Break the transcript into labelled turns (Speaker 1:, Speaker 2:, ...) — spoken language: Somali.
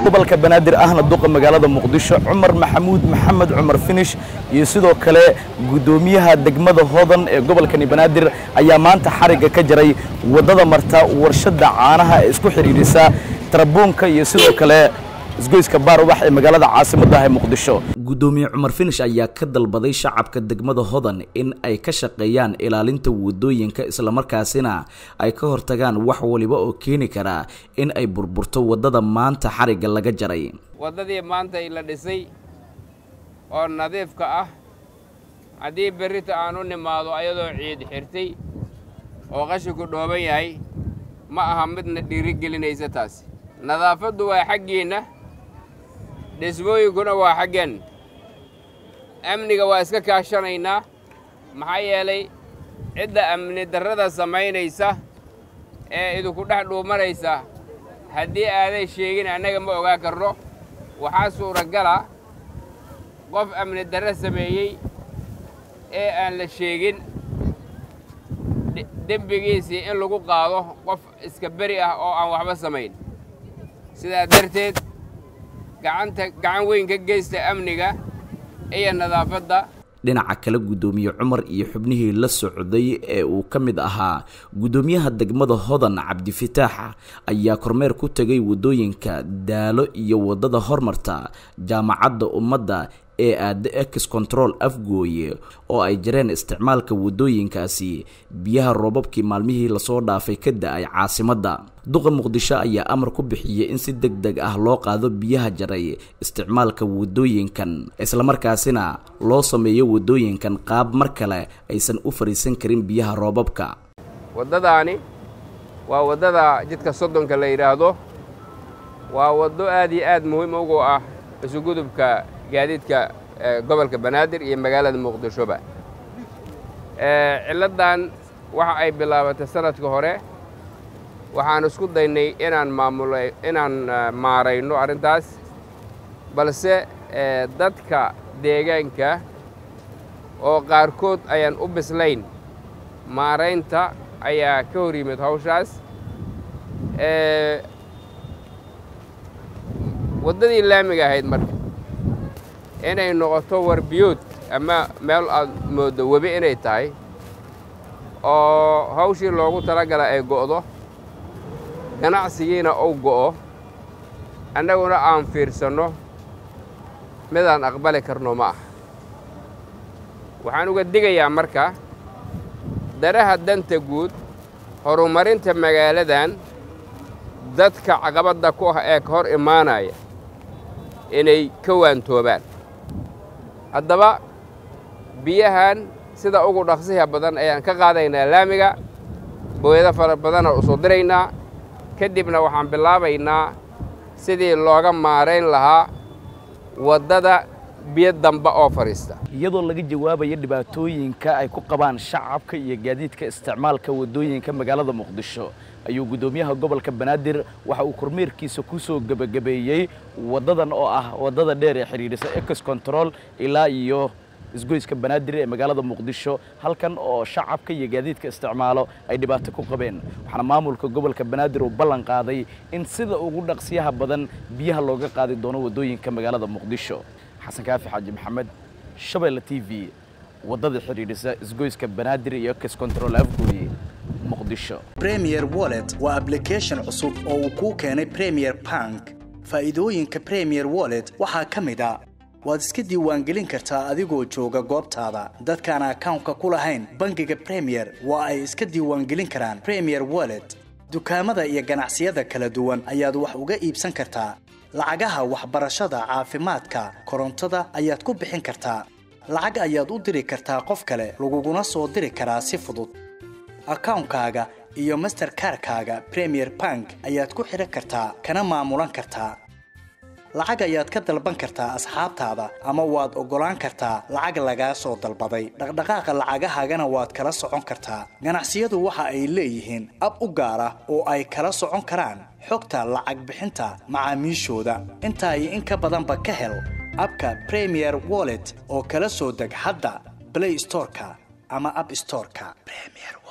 Speaker 1: gobolka banaadir ahna duqa magaalada muqdisho cumar maxamuud maxamed cumar finish iyo sidoo kale guddoomiyaha degmada hodan ee gobolkani banaadir ayaa maanta xarigga ka jaray waddada marta warshadda caanaha ee isku xidhiidhisa tarabuunka iyo sidoo kale isgoyska baarubax ee magaalada caasimadda ah ee muqdisho guddoomiye cumar finish ayaa ka dalbaday shacabka degmada hodan in ay ka shaqeeyaan ilaalinta waddooyinka islamarkaasina ay ka hortagaan wax waliba oo keeni kara in ay burburto waddada maanta xarigga laga jaray
Speaker 2: waddadii maanta la dhisay oo nadiifka ah haddii berrita aan u nimaado ayadoo ciid xirtay oo qashinku dhooban yahay ma aha midna dhiirigelinaysa taasi nadaafaddu waa xaggiinna dhismooyinkuna waa xaggeen amniga waa iska kaashanaynaa maxaa yeelay cidda amni darrada samaynaysa ee idinku dhex dhuumanaysa haddii aaday sheegin annaga ma ogaa karno waxaa suuragala qof amni darro sameeyey ee aan la sheegin dembigiisii in lagu qaado qof iska beri ah oo aan waxba samayn sidaa darteed gacanta gacan weyn ka geysta amniga iyo nadaafadda
Speaker 1: dhinaca kale guddoomiye cumar iyo xubnihii la socday ee uu ka mid ahaa guddoomiyaha degmada hodan cabdifitaax ayaa kormeer ku tegay waddooyinka daalo iyo waddada hormarta jaamacadda ummadda ee aada ex control afgooye oo ay jireen isticmaalka waddooyinkaasi biyaha roobabkii maalmihii lasoo dhaafay ka da-ay caasimadda duqa muqdisho ayaa amar ku bixiyey in si deg deg ah loo qaado biyaha jaray isticmaalka waddooyinkan islamarkaasina loo sameeyo waddooyinkan qaab mar kale aysan u fariisan karin biyaha roobabka
Speaker 2: waddadaani waa waddada jidka soddonka la yidhaahdo waa waddo aad iyo aad muhiim ugu ah isugudubka gaadiidka gobolka banaadir iyo magaalada muqdishoba cilladdan waxa ay bilaabatay sanadka hore waxaan isku daynay inaan maamula inaan maarayno arrintaas balse dadka deegaanka oo qaarkood ayaan u bislayn maaraynta ayaa ka hor yimid hawshaas waddadii laamiga ahayd marka inay noqoto warbiyood ama meel aad mooddo webi inay tahay oo hawshii loogu talagala ay go'do ganacsigiina uu go'o annaguna aan fiirsanno midaan aqbali karno ma aha waxaan uga digayaa marka daraha danta guud horumarinta magaaladan dadka caqabadda ku ah ee ka hor imaanaya inay ka waantoobaan haddaba biyahan sida ugu dhaqsiha badan ayaan ka qaadaynaa laamiga booyado fara badanaan usoo diraynaa kadibna waxaan bilaabaynaa sidii looga maarayn lahaa waddada biyo damba oo fadhiista
Speaker 1: iyadoo laga jawaabayo dhibaatooyinka ay ku qabaan shacabka iyo gaadiidka isticmaalka waddooyinka magaalada muqdisho ayuu guddoomiyaha gobolka banaadir waxa uu kormeerkiisa ku soo gebagabeeyey waddadan oo ah waddada dheer ee xidhiidhisa ex control ilaa iyo isgoyska banaadir ee magaalada muqdisho halkan oo shacabka iyo gaadiidka isticmaalo ay dhibaato ku qabeen waxaana maamulka gobolka banaadir uu ballan qaaday in sida ugu dhaqsiyaha badan biyaha looga qaadi doono waddooyinka magaalada muqdisho xasan kaafi xaaji maxamed shabeelle t v waddada xidhiidhisa isgoyska banaadir iyo ex control afgooye muqdisho
Speaker 3: premier wallet waa ablication cusub oo uu kuu keenay premier bank faa'iidooyinka premier wallet waxaa ka mid a waad iska diiwaangelin kartaa adigoo jooga goobtaada dadkaan akawnka ku lahayn bangiga premier waa ay iska diiwaangelin karaan premier wallet dukaamada iyo ganacsiyada kala duwan ayaad wax uga iibsan kartaa lacagaha waxbarashada caafimaadka korontada ayaad ku bixin kartaa lacag ayaad u diri kartaa qof kale laguguna soo diri karaa si fudud akawnkaaga iyo masterkarkaaga premier bank ayaad ku xidhan kartaa kana maamulan kartaa lacag ayaad ka dalban kartaa asxaabtaada ama waad oggolaan kartaa lacag lagaa soo dalbaday dhaqdhaqaaqa lacagahaagana waad kala socon kartaa ganacsiyadu waxa ay leeyihiin ab u gaar ah oo ay kala socon karaan xogta lacag bixinta macaamiishooda intaa iyo in ka badanba ka hel abka premier wallet oo kala soo deg hadda blay storeka ama ab storeka